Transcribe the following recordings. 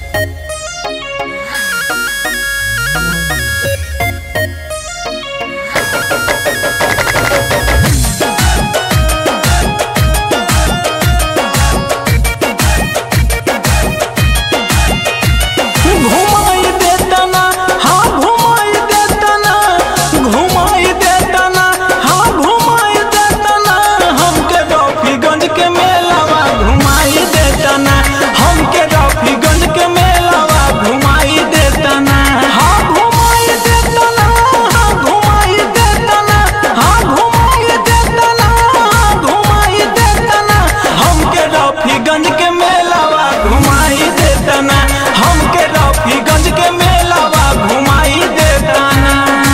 घुमाई देता ना हाँ घुमाई देता ना घुमाई देता ना हाँ घुमाई देता ना हमके रफीगंज के मेलावा घुमाई देता ना हमके रफीगंज के मेलावा घुमाई देता ना हाँ घुमाई देता ना हाँ घुमाई देता ना हाँ घुमाई देता ना हाँ घुमाई देता ना हमके रफीगंज के मेलावा घुमाई देता ना हमके रफीगंज के मेलावा घुमाई देता ना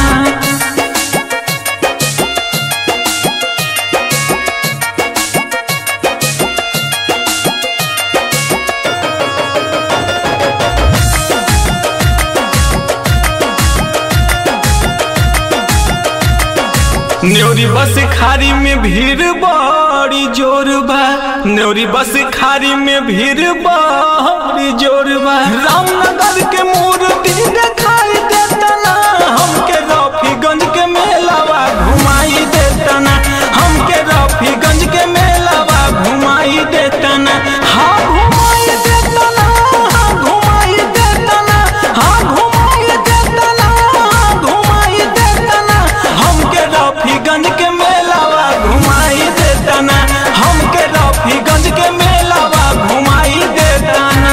न्योरी बस खारी में भीड़ बड़ी जोर बा न्योरी बस खारी में भीड़ बड़ी जोर बा रामनगर के मूर्ति दिखाई देता ना हमके रफीगंज के मेलावा घुमाई देता ना हमके रफीगंज के मेलावा घुमाई देता ना हाँ घुमाई देता ना हाँ घुमाई देता ना हाँ घुमाई देता ना हाँ घुमाई देता ना हमके रफीगंज के मेलावा घुमाई देता ना हमके रफीगंज के मेलावा घुमाई देता ना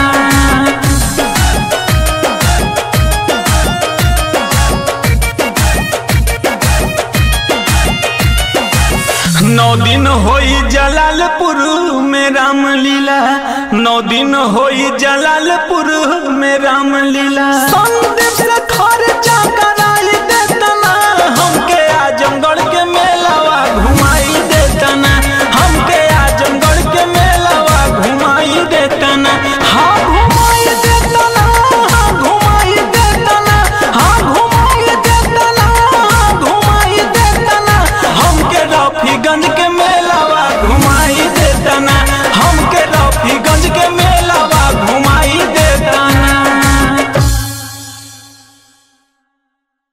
नौ दिन होई जलालपुर में रामलीला नौ दिन होई जलालपुर में रामलीला संदीप से खर्चा कर